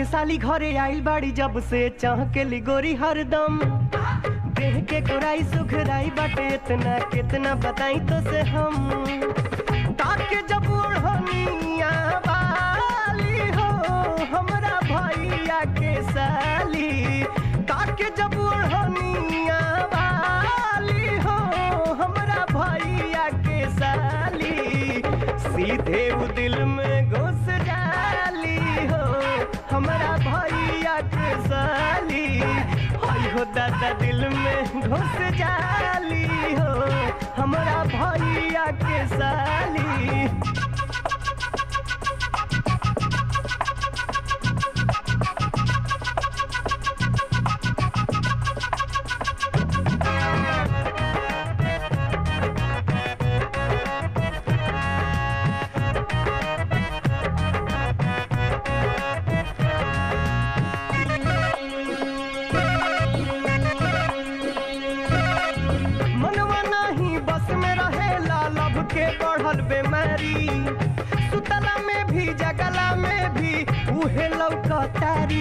साली घरे आइल बाड़ी जब से चहकेली गोरी हरदम देह के गोराई सुखराई बाटे इतना कितना बताई तो से हम ताके जब ओढ़निया वाली हो हमरा भैया के साली ताके जब ओढ़निया वाली हो हमरा भैया के साली सीधे वो दिल में घुस जाली हो हमरा भैया के साली हाय हो दादा दिल में घुस जाली हो हमरा भैया के साली मनवा नहीं बस में रहेला लब के बढ़ल बेमारी सुतला में भी जगला में भी उहे लौकतारी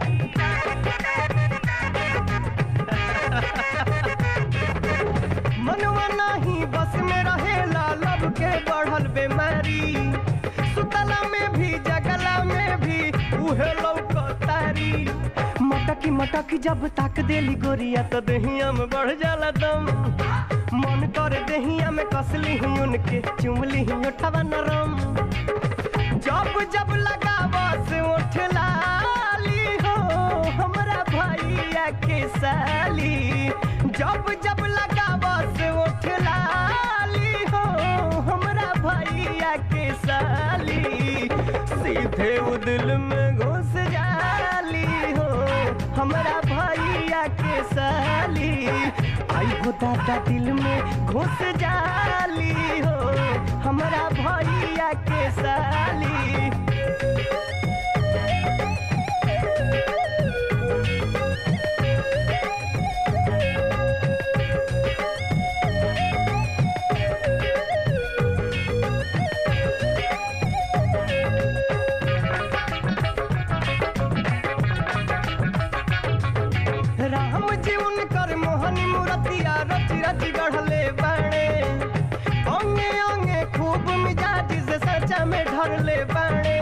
मनवा नहीं बस में रहेला लब के बढ़ल बेमारी सुतला में भी जगला में भी उहे लौकतारी मटकी मटकी जब ताक देली गोरिया तो दहिया में बढ़ जाला दम मन कर दहिया में कसली ही उनके चुमली ही उठवा नरम जब जब लगावा से उठ लाली हो हमरा भैया के साली जब जब लगावा से उठ लाली हो हमरा भैया के साली सीधे वो दिल में घुस जाली हो हमरा भैया के साली आई हो दादा दिल में घुस जाली हो हमरा भैया के साली राम जी उनकर मोहनी मूर्तिया रच रच गढ़ले बाणे अंगे अंगे खूब मिजाज से सचा में ढरले बाणे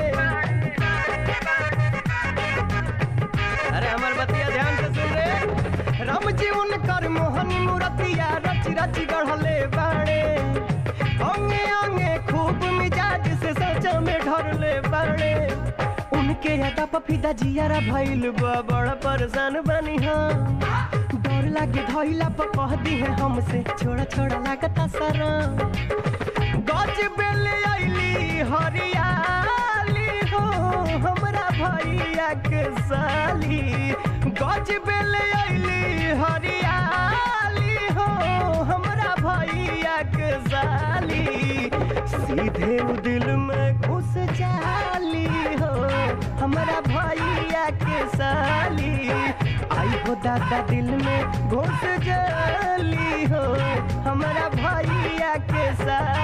अरे हमर बतिया ध्यान से सुन रे राम जी उनकर मोहनी मूर्तिया रच रच गढ़ले बाणे अंगे अंगे खूब मिजाज से सचा में ढरले बाणे उनके अदा पफिदा जियारा भइल बा बड़ा परेशान बनी हम डर लागे धइला पर कह दी है हमसे छोड़ा छोड़ा लागता सारा गज बेले आइली हरियाली हो हमरा भैया के साली गज बेले आइली हरियाली हो हमरा भैया के साली सीधे उ दिल में घुस जाली हो हमरा भैया के साली आई हो दादा दिल में घुस जाली हो हमरा भैया के साली